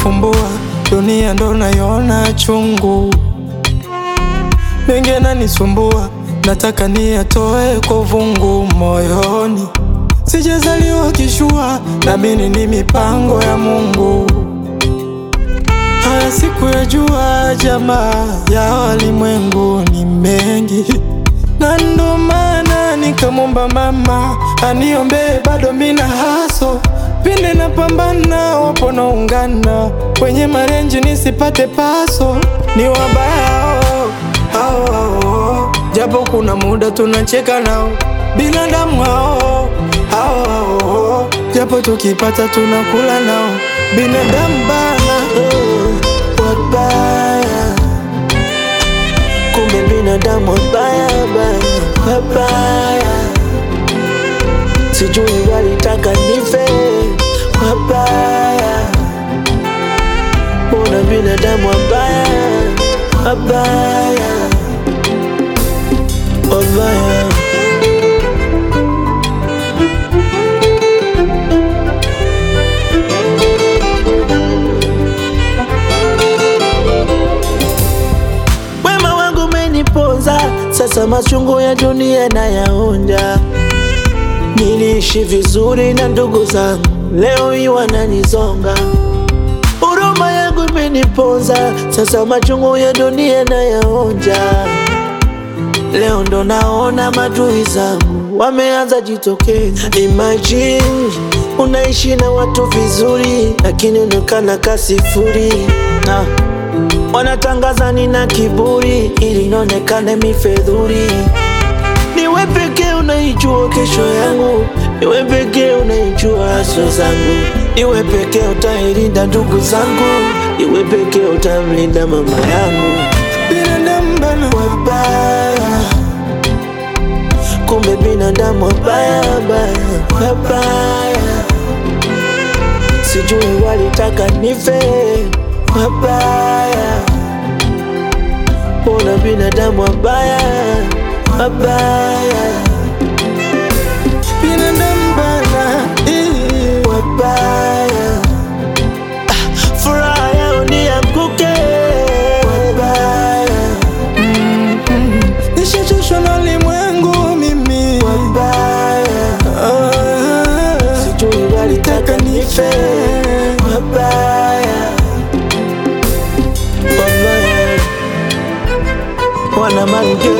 nafumbua, dunia ndo naiona chungu, mengi yananisumbua, nataka niyatoe kwa uvungu moyoni. Sijazaliwa kishua, naamini ni mipango ya Mungu. Haya siku ya jua, jamaa ya walimwengu ni mengi, na ndo maana nikamwomba mama aniombee, bado mina haso pinde na pambana, wapo naungana kwenye marenji nisipate paso, ni wabaya hao hao hao, japo kuna muda tunacheka nao binadamu hao hao hao, japo tukipata tunakula nao binadamu bana Oh, wabaya kumbe binadamu wabaya baya wabaya sijui walitaka nife wabaya mbona binadamu wabaya wabaya wabaya Wema wangu umeniponza, sasa machungu ya dunia nayaonja. Niliishi vizuri na ndugu zangu, leo hii wananizonga. Huruma yangu imeniponza, sasa machungu ya dunia nayaonja. Leo ndo naona madui zangu wameanza jitokeza. Imagine unaishi na watu vizuri, lakini unaonekana kasifuri na wanatangaza nina kiburi ili nionekane mifedhuri. Niwe pekee unaijua kesho yangu, niwe pekee unaijua haso zangu, niwe pekee utailinda ndugu zangu, niwe pekee utamlinda mama yangu. binadamu bana Wabaya, kumbe binadamu wabaya baya, wabaya, sijui walitaka nife, wabaya, mbona binadamu wabaya, wabaya, binadamu bana eh. wabaya, Ah, furaha yao nianguke, wabaya, Nishachoshwa na ulimwengu mimi wabaya. Ah, sijui walitaka nife wabaya wabaya wana mange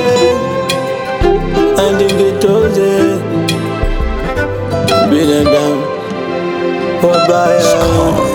andingitoze binadamu wabaya